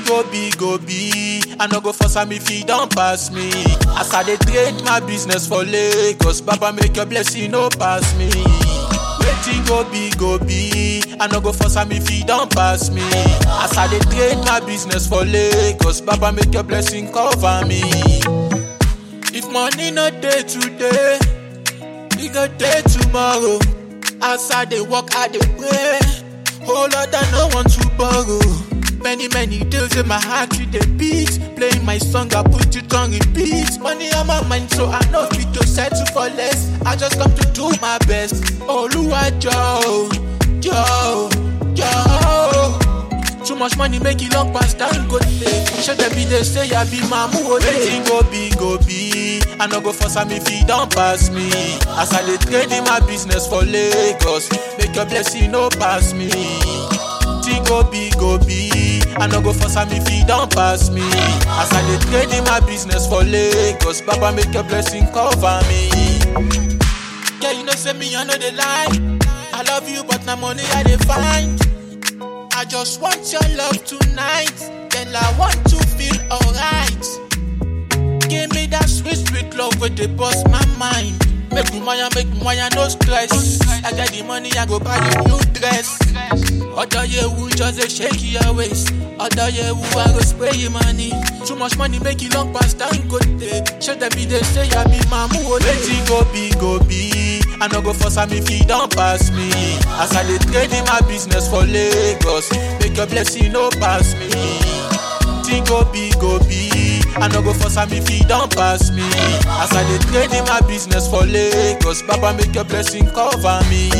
go be, go be. I no go force am if he don't pass me. As I dey trade my business for Lagos, Baba make your blessing no pass me. Wetin go be, go be. I no go force am if he don't pass me. As I dey trade my business for Lagos, Baba make your blessing cover me. If money no dey today, e go dey tomorrow. As I dey work, I dey pray. Oh Lord, I no want to borrow. Many, many days in my heart with the beat. Playing my song, I put it on repeat. Money on my mind, so I know fit to settle for less. I just come to do my best. Oluwa Joe, Joe, Joe. Too much money make it long past time go day. Show them be they say I be mamu Wetin go be go be. I no go force am if he don't pass me. As I dey trade in my business for Lagos, make your blessing no pass me. Thing go be go be. I no go force am if he don't pass me. As I dey trade in my business for Lagos, Baba make your blessing cover me. Yeah, you know say me I know the lie. I love you, but na money I dey find. I just want your love tonight. Girl, I want to feel alright. Give me that sweet, sweet love with the boss my mind. Make me wire, make me wire, no stress. I got the money, I go buy the new dress. Other year who just a shake your waist. Other year who I go spray your money. Too much money make it long past time go day. Show them be they say I be mamu. Wetin go be go be. I no go force am if he don't pass me. As I dey trade in my business for Lagos, make your blessing no pass me. Thing go be go be. I no go force am if he don't pass me. As I dey trade in my business for Lagos, Baba make your blessing cover me.